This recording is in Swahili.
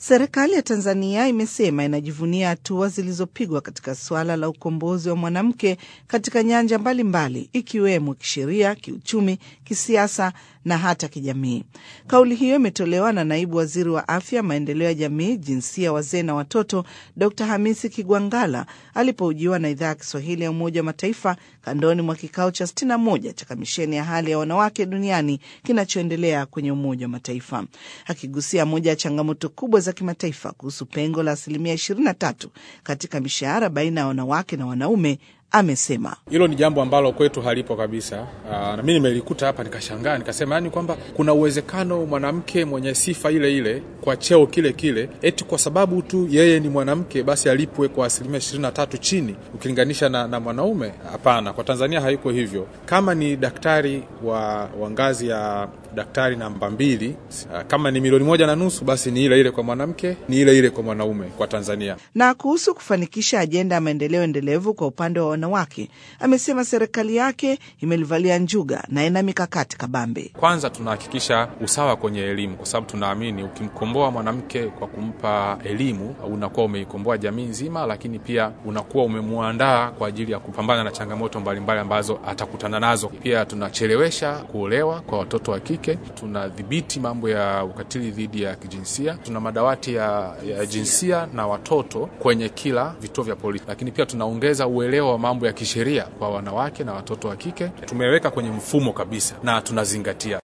Serikali ya Tanzania imesema inajivunia hatua zilizopigwa katika suala la ukombozi wa mwanamke katika nyanja mbalimbali mbali, ikiwemo kisheria, kiuchumi, kisiasa na hata kijamii. Kauli hiyo imetolewa na naibu waziri wa afya, maendeleo ya jamii, jinsia, wazee na watoto, Dr Hamisi Kigwangala alipohojiwa na idhaa ya Kiswahili ya Umoja wa Mataifa kandoni mwa kikao cha 61 cha kamisheni ya hali ya wanawake duniani kinachoendelea kwenye Umoja wa Mataifa, akigusia moja ya changamoto kubwa za kimataifa kuhusu pengo la asilimia 23 katika mishahara baina ya wanawake na wanaume. Amesema hilo ni jambo ambalo kwetu halipo kabisa. Aa, na mimi nimelikuta hapa nikashangaa, nikasema yani kwamba kuna uwezekano mwanamke mwenye sifa ile ile kwa cheo kile kile, eti kwa sababu tu yeye ni mwanamke basi alipwe kwa asilimia ishirini na tatu chini ukilinganisha na, na mwanaume. Hapana, kwa Tanzania haiko hivyo. Kama ni daktari wa, wa ngazi ya daktari namba mbili, kama ni milioni moja na nusu basi ni ile ile kwa mwanamke, ni ile ile kwa mwanaume kwa Tanzania. Na kuhusu kufanikisha ajenda ya maendeleo endelevu kwa upande wa wanawake, amesema serikali yake imelivalia njuga na ina mikakati kabambe. Kwanza tunahakikisha usawa kwenye elimu, kwa sababu tunaamini ukimkomboa mwanamke kwa kumpa elimu unakuwa umeikomboa jamii nzima, lakini pia unakuwa umemwandaa kwa ajili ya kupambana na changamoto mbalimbali ambazo atakutana nazo. Pia tunachelewesha kuolewa kwa watoto wa kike tunadhibiti mambo ya ukatili dhidi ya kijinsia. Tuna madawati ya, ya jinsia na watoto kwenye kila vituo vya polisi, lakini pia tunaongeza uelewa wa mambo ya kisheria kwa wanawake na watoto wa kike. Tumeweka kwenye mfumo kabisa na tunazingatia.